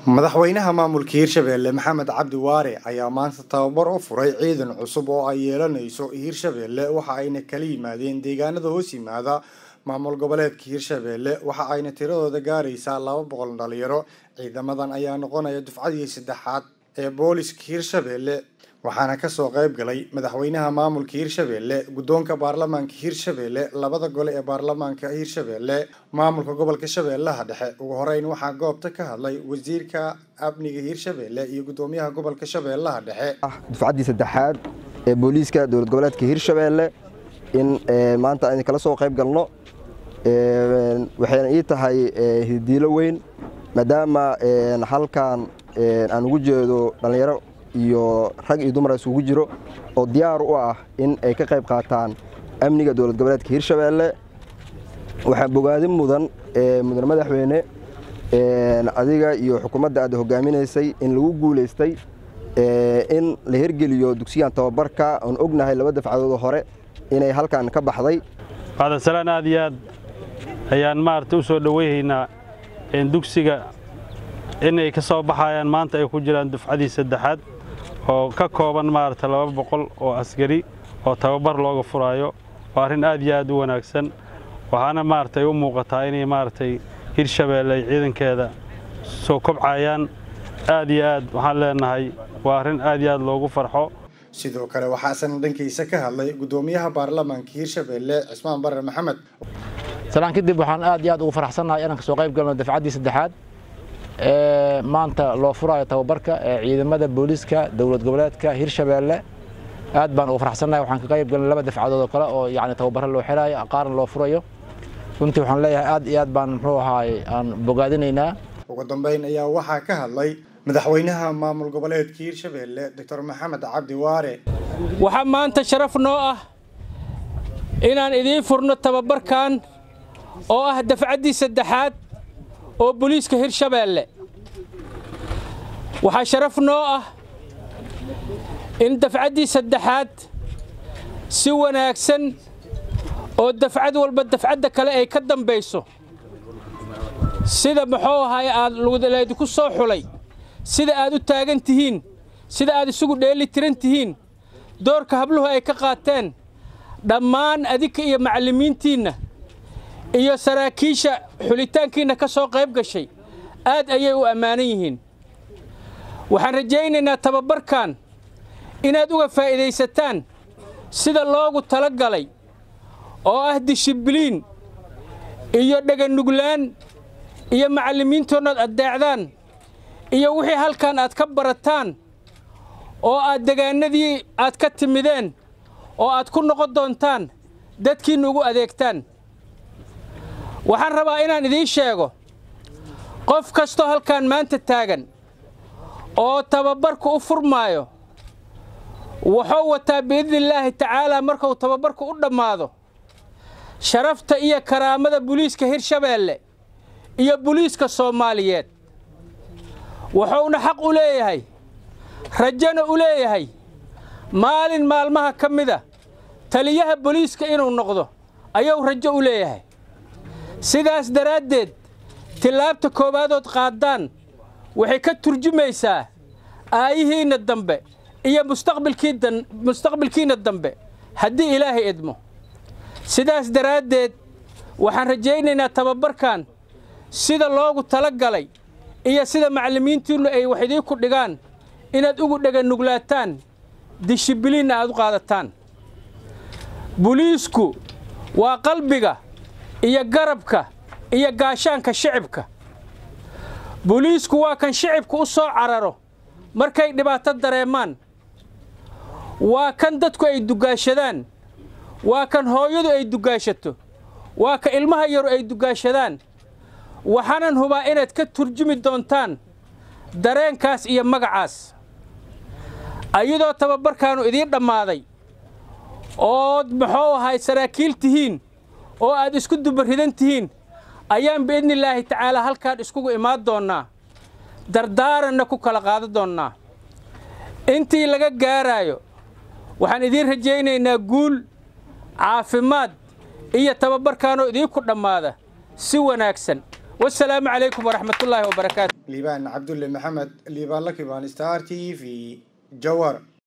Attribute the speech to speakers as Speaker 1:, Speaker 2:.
Speaker 1: madaxweynaha maamulka hirshabeelle maxamed cabdi waare ayaa maanta tababar u furay ciidan cusub oo ay yeelanayso hirshabeelle waxa ayna kala yimaadeen deegaanada hoos yimaada maamul goboleedka hirshabeelle waxa ayna tiradooda gaaraysaa laba boqol dhalinyaro ciidamadan ayaa noqonaya dufcadii saddexaad ee booliska hirshabeelle waxaana kasoo qayb galay madaxweynaha maamulka hirshabeelle guddoonka baarlamaanka hirshabeelle labada gole ee baarlamaanka hirshabeelle maamulka gobolka shabeellaha dhexe ugu horeyn waxaa goobta ka hadlay wasiirka amniga hirshabeelle iyo guddoomiyaha gobolka shabeellaha dhexe
Speaker 2: dufcaddii saddexaad ee booliiska dowlad goboleedka hirshabeelle in maanta aynu kala soo qayb galno waxayna ii tahay hidiilo weyn maadaama halkan aan ugu jeedo dhallinyaro iyo rag iyo dumar isugu jiro oo diyaar u ah in ay ka qayb qaataan amniga dowlad goboleedka hirshabeelle waxaa bogaadin mudan mudan madaxweyne adiga iyo xukuumadda aad hogaaminaysay in lagu guulaystay in la hirgeliyo dugsigan tababarka oon ognahay laba dafcadood hore inay halkan ka baxday
Speaker 3: qaadasalaan aad iyo aad ayaan maarata u soo dhoweyhaynaa dugsiga inay ka soo baxayaan maanta ay ku jiraan dufcadii saddexaad oo ka kooban maarata laba boqol oo askari oo tababar looga furaayo waa arrin aad iyo aad u wanaagsan waxaana maaragtay u muuqataa inay maaragtay hirshabeelle ay ciidankeeda soo kobcayaan aad iyo aad waxaan leenahay waa arrin aad iyo aad loogu farxo
Speaker 1: sidoo kale waxaasan dhankiisa ka hadlay guddoomiyaha baarlamaanka hirshabeelle cismaan bare maxamed
Speaker 4: salaan kadib waxaan aad iyo aad ugu faraxsannahay inaan ka soo qayb galno dafcaddii saddexaad ee maanta loo furaayo tababarka ee ciidamada booliiska dowlad goboleedka hirshabeelle aad baan ugu faraxsannahay waxaan ka qayb galnay laba dafcadood oo kale oo yacni tababaro loo xiraayo qaarna loo furayo runtii waxaan leeyahay aad iyo aad baan muxuu ahaay aan bogaadinaynaa
Speaker 1: ugu dambeyn ayaa waxaa ka hadlay madaxweynaha maamul goboleedka hirshabeelle doctor maxamed cabdi waare
Speaker 5: waxaa maanta sharaf noo ah inaan idiin furno tababarkan oo ah dafcaddii saddexaad oo booliiska hirshabeelle waxaa sharaf noo ah in dafcaddii saddexaad si wanaagsan oo dafcad walba dafcadda kale ay ka dambayso sida muxuu ahay aad laydinku soo xulay sida aad u taagan tihiin sida aad isugu dheeli tiran tihiin doorka habluhu ay ka qaateen dhammaan adinka iyo macallimiintiinna iyo saraakiisha xulitaankiinna ka soo qayb gashay aad ayay u ammaanan yihiin waxaan rajaynaynaa tababarkan inaad uga faa'iidaysataan sida loogu tala galay oo ah dishibliin iyo dheganuglaan iyo macallimiintoonnaad addeecdaan iyo wixii halkan aad ka barataan oo aad degaanadii aad ka timideen oo aad ku noqon doontaan dadkiinna ugu adeegtaan waxaan rabaa inaan idiin sheego qof kastoo halkan maanta taagan oo tababarku u furmaayo wuxuu wataa biidnillaahi tacaalaa markuu tababarku u dhammaado sharafta iyo karaamada buliiska hirshabeelle iyo buliiska soomaaliyeed wuxuuna xaq u leeyahay rajana u leeyahay maalin maalmaha ka mida taliyaha boliiska inuu noqdo ayuu rajo u leeyahay sidaas daraaddeed tillaabta koobaadood qaaddaan waxay ka turjumaysaa aayihiinna dambe iyo mustaqbilkiinna dambe haddii ilaahay idmo sidaas daraaddeed waxaan rajaynaynaa tababarkan sida loogu tala galay iyo sida macallimiintiinnu ay wax idiinku dhigaan inaad ugu dheganuglaataan dishibiliinna aad u qaadataan buliisku waa qalbiga iyo garabka iyo gaashaanka shicibka buliisku waa kan shicibka u soo cararo markay dhibaato dareemaan waa kan dadku ay dugaashadaan waa kan hooyadu ay dugaashato waa ka ilmaha yaru ay dugaashadaan waxaanan hubaa inaad ka turjumi doontaan dareenkaas iyo magacaas ayadoo tababarkaannu idiin dhammaaday ood muxuu ahay saraakiil tihiin oo aad isku dubaridan tihiin ayaan biidnillaahi tacaalaa halkaan iskugu imaan doonnaa dardaaranna ku kala qaadan doonnaa intii laga gaaraayo waxaan idiin rajaynaynaa guul caafimaad iyo tababarkaanoo idiinku dhammaada si wanaagsan wasalaamu calaykum waraxmatullaahi wabarakaatu
Speaker 1: liibaan cabdulle maxamed liibaan lakibaan star t v jawar